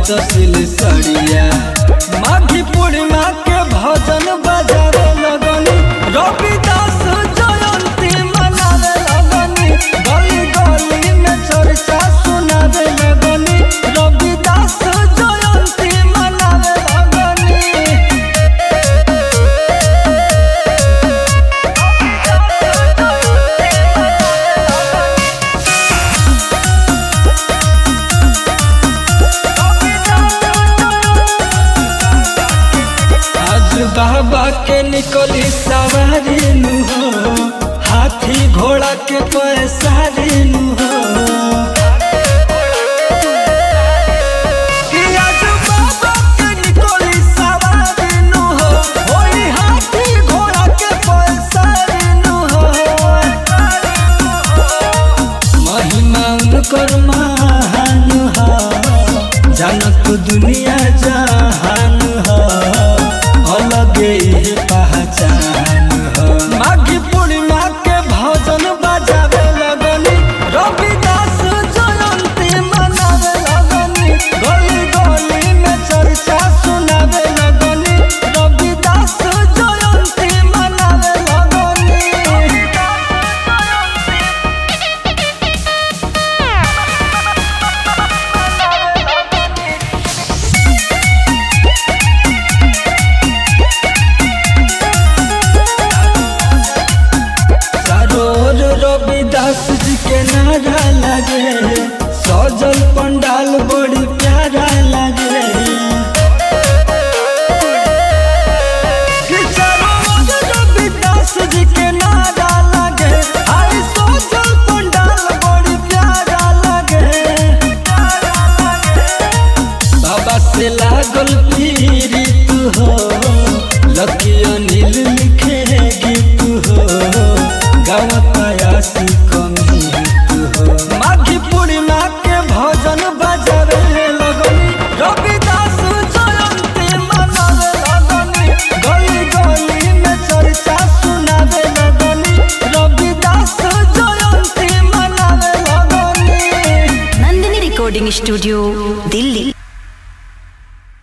तसिल सड़िया माघी पूर्णिमा के भजन बजावे लगनी रविदास जयंती मनावे लगनी गली गली में चर्चा सुनावे लगनी रविदास जयंती मनावे लगनी आज बाबा के निकली सवारी नु हो हाथी घोड़ा के पैसारी नु हो कि आज बाबा के निकली सवारी नु हो, ओई हाथी घोड़ा के पैसारी नु हो। महिमा उनकर महान ह जनक दुनिया जहान ह अलगे ही पहचान ह माघी पूर्णिमा के भजन बजावे लगनी रविदास जयंती मनावे लगनी गली गली में चर्चा सुनावे लगनी रविदास जयंती मनावे लगनी सरोर रविदास जी के नारा लगे सजल पंडाल बड़ी प्यारा लगे कि सरोवर रविदास जी के नारा लगे आई सजल पंडाल बड़ी प्यारा लगे बाबा से लागल पीड़ित हो लकी अनिल लिखे गीत हो गाँव प्रयास कमी हो माघी पूर्णिमा के भजन बजावे लगनी रविदास जयंती मनावे लगनी गली गली में चर्चा सुनावे लगनी रविदास जयंती मनावे लगनी नंदिनी रिकॉर्डिंग स्टूडियो दिल्ली